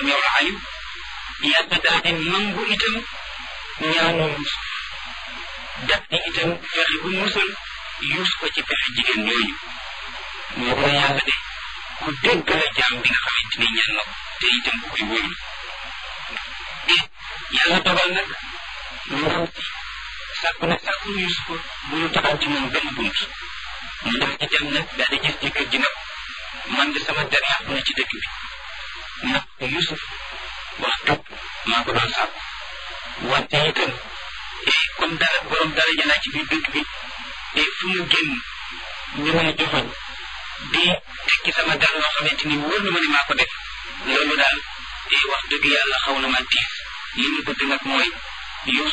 samiul alim yàlla daal di nangu itam ñaanu Yuusuf daf di itam fexe bu musal Yuusuf ko ci pexe jigéen ñooñu moo ko yàlla de ku dégg la jaam bi nga xamante ni ñaan na ko te itam ku koy wóyul te yàlla dogal nag ndaw si sàkku na sàkku Yuusuf bu ñu taxaw ci moom benn bunt mu daal di dem nag daal di gis jëkkër ji nag man de sama der yàqu na ci dëkk bi ndax Yuusuf wax dëgg maa ko doon sàkku wante itam comme dara borom dara jëlaat ci biir dëkk bi et fu mu génn ñu may joxoñ di tekki sama der loo xamante ni wóor na ma ne maa ko def loolu daal wax dëgg yàlla xaw na ma tiis li mu bëgg nag mooy